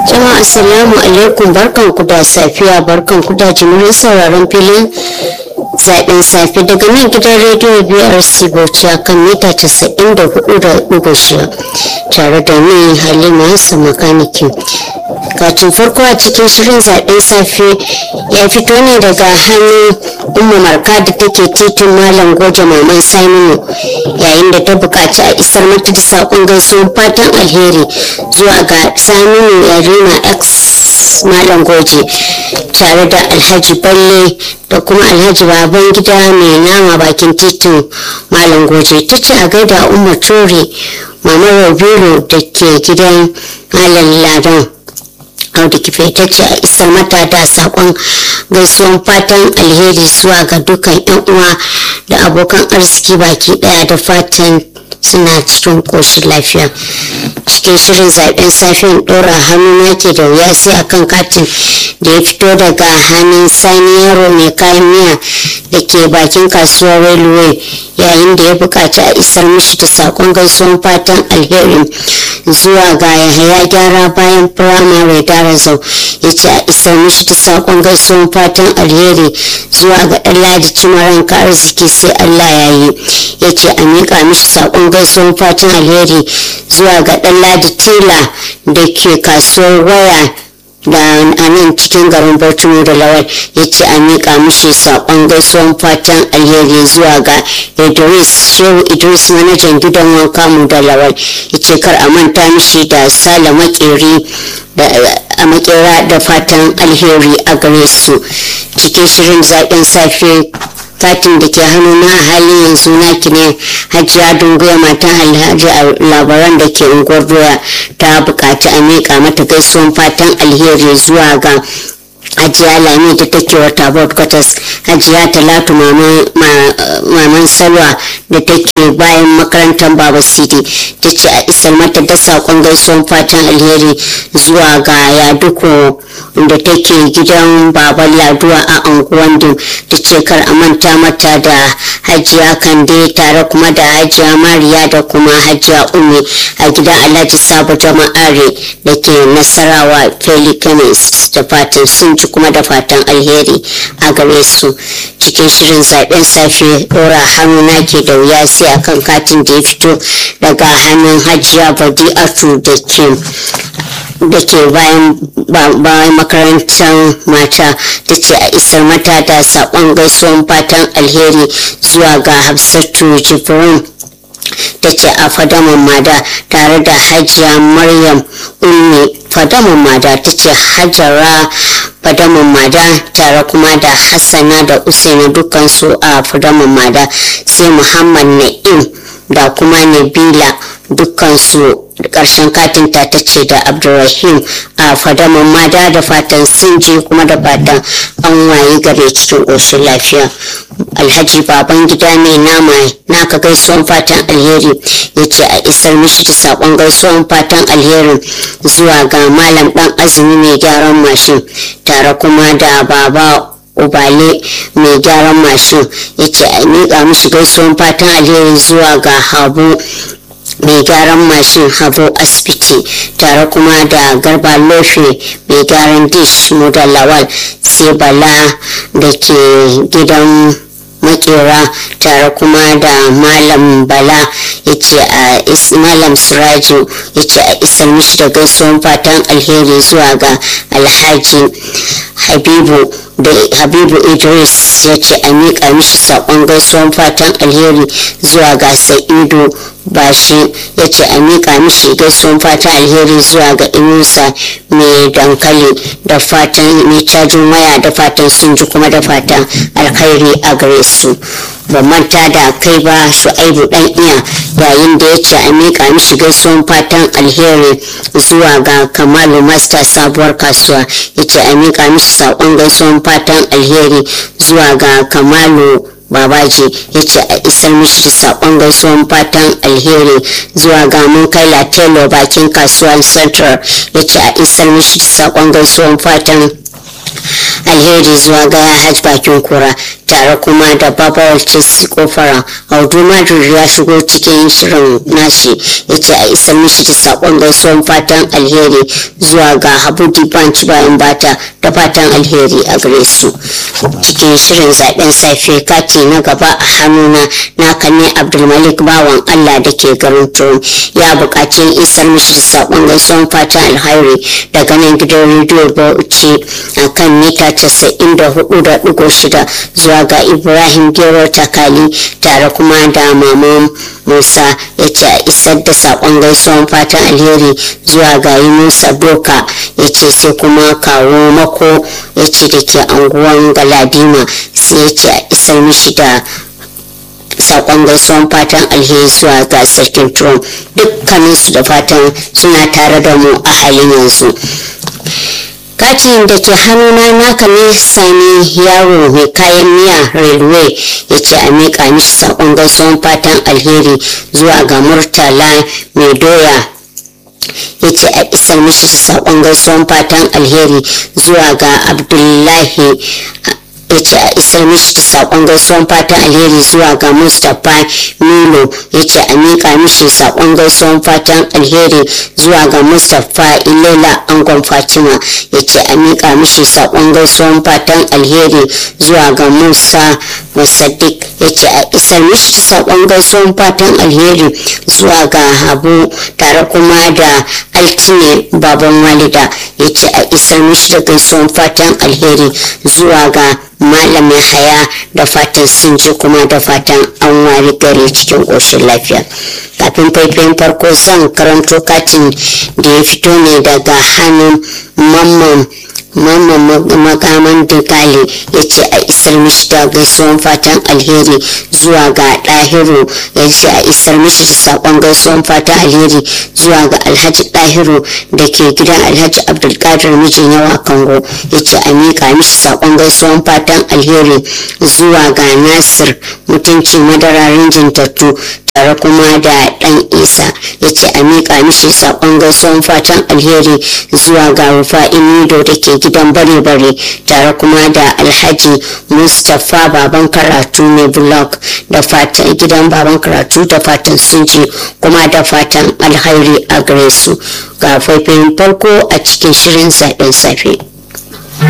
jama'a assalamu alaikum barkan ku da safiya barkan ku da jimirin sauraron filin zaɓen safe daga nan gidan rediyo brc bauchi a kan mita casa'in da hudu da ɗigo shida tare da ni halima hassan makaniki katin farko a cikin shirin zaɓen safe ya fito ne daga hannun umma marka da take titin malam goje maman saminu yayin da ta buƙaci a isar mata da saƙon gaisuwar fatan alheri zuwa ga saminu yarima x malam goje tare da alhaji balle da kuma alhaji baban gida mai nama bakin titin malam goje ta ce a gaida umar ture mama rabiru da ke gidan malam ladan audu kife ta ce a isar mata da sakon gaisuwan fatan alheri zuwa ga dukkan yan uwa da abokan arziki baki daya da fatan suna cikin koshin lafiya cikin shirin zaben safiyan ɗora hannu nake da wuya sai akan katin da ya fito daga hannun sani yaro mai kayan miya da ke bakin kasuwar railway yayin da ya buƙaci a isar mishi da sakon gaisuwan fatan alheri zuwa ga yahaya gyara bayan firamare darazau ya ce a isar mishi da sakon gaisuwan fatan alheri zuwa ga ɗan ladi cimaranka arziki sai allah ya yi ya ce a miƙa mishi sakon gaisuwan fatan alheri zuwa ga ɗan ladi tela da ke kasuwar waya da a nan cikin garin bauchi da lawal ya ce a miƙa mishi saƙon gaisuwan fatan alheri zuwa ga idris shehu idris manajan gidan wanka mu da lawal ya ce kar a manta mishi da sale makeri a makera da fatan alheri a gare su cikin shirin zaɓen safe katin da ke hannuna a halin yanzu naki ne hajiya dunguya matan alhaji a labaran da ke unguwar doya ta bukaci a miƙa mata gaisuwan fatan alheri zuwa ga hajiya lami da take wata board quarters hajiya talatu maman salwa da take bayan makarantar baba city ta ce a isar mata da saƙon gaisuwan fatan alheri zuwa ga yaduko da take gidan baban laduwa a anguwan dim ta ce kar a manta mata da hajiya kande tare kuma da hajiya mariya da kuma hajiya umi a gidan alhaji sabo jama'are da ke nasarawa pelicanes da fatan sun ci kuma da fatan alheri a gare su cikin shirin zaben safe dora hannu na ke da wuya sai akan katin da ya fito daga hannun hajiya badi'atu da ke da ke bayan makarantar mata ta ce a isar mata da saƙon gaisuwan fatan alheri zuwa ga hafsatu jibrin ta ce a fadaman mada tare da hajiya maryam ummi fadaman mada ta ce hajara fadaman mada tare kuma da hassana da usaina dukansu a fadaman mada sai muhammad na'im da kuma nabila dukansu karshen katin ta ta ce da abdulrahim a fadaman mada da fatan sun je kuma da fatan an waye gare cikin ƙoshin lafiya alhaji baban gida mai nama naka gaisuwan fatan alheri ya ce a isar mishi da saƙon gaisuwan fatan alherin zuwa ga malam ɗan azumi mai gyaran mashin tare kuma da baba ubale mai gyaran mashin ya ce a miƙa mishi gaisuwan fatan alheri zuwa ga habu mai gyaran mashin habo asibiti tare kuma da garba lofe mai gyaran dish da lawal sai bala da ke gidan makera tare kuma da malam bala ya ce a malam suraju ya ce a isar mishi da gaisuwan fatan alheri zuwa ga alhaji habibu da habibu idris ya ce a miƙa mishi saƙon gaisuwan fatan alheri zuwa ga sa'idu bashi ya ce a miƙa mishi gaisuwan fatan alheri zuwa ga inusa mai dankali da fatan mai cajin waya da fatan sun ji kuma da fatan alkhairi a gare su ba manta da kai ba shu'aibu dan iya yayin da ya ce a miƙa mishi gaisuwan fatan alheri zuwa ga kamalu master sabuwar kasuwa ya ce a miƙa mishi saƙon gaisuwan fatan alheri zuwa ga kamalu babaji ya ce a isar mishi da saƙon gaisuwan fatan alheri zuwa ga mun kai latelo bakin kasuwar central ya ce a isar mishi da saƙon gaisuwan fatan alheri zuwa ga hajj bakin kura tare kuma da babawar chelsea kofara audu madrid ya shigo cikin shirin nashi ya ce a isar mishi da sakon gaisuwan fatan alheri zuwa ga habu dibanci bayan bata da fatan alheri a gare su cikin shirin zaben safe kati na gaba a hannuna naka ne abdulmalik bawan allah da ke garin turum ya buƙaci isar mishi da sakon gaisuwan fatan alheri daga nan gidan rediyo bauchi a kan mita 94.6 zuwa ga ibrahim gero takali tare kuma da maman musa ya ce a isar da sakon gaisuwan fatan alheri zuwa ga musa doka ya ce sai kuma kawo mako ya ce da ke anguwan galadima sai ya ce a isar mishi da sakon gaisuwan fatan alheri zuwa ga sarkin trump dukkaninsu da fatan suna tare da mu a halin yanzu katin da ke hannuna naka ne sani yaro mai kayan miya railway ya ce a miƙa mishi sakon gaisuwan fatan alheri zuwa ga murtala mai doya ya ce a isar mishi da sakon gaisuwan fatan alheri zuwa ga abdullahi ya ce a isar mishi da sakon gaisuwan fatan alheri zuwa ga mustapha milo ya ce a miƙa mishi sakon gaisuwan fatan alheri zuwa ga mustapha ilela angon fatima ya ce a miƙa mishi sakon gaisuwan fatan alheri zuwa ga musa musaddiq ya ce a isar mishi da sakon gaisuwan fatan alheri zuwa ga habu tare kuma da altine baban walida ya ce a isar mishi da gaisuwan fatan alheri zuwa ga malamin haya da fatan sun ji kuma da fatan an wari gari cikin ƙoshin lafiya kafin faifayin farko zan karanto katin da ya fito ne daga hannun mamman mamman makaman dukali ya ce a isar mishi da gaisuwan fatan alheri zuwa ga ɗahiru ya ce a isar mishi da saƙon gaisuwan fatan alheri zuwa ga alhaji ɗahiru da ke gidan alhaji abdulkadir mijin yawa kango ya ce a miƙa mishi saƙon gaisuwan fatan alheri zuwa ga nasir mutunci madararin jintattu tare kuma da ɗan isa ya ce a miƙa mishi saƙon gaisuwan fatan alheri zuwa ga rufa'i mido da ke gidan bare-bare tare kuma da alhaji mustapha baban karatu ne blog da fatan gidan baban karatu da fatan sun ji kuma da fatan alhairi a gare su ga faifin farko a cikin shirin zaɓen safe.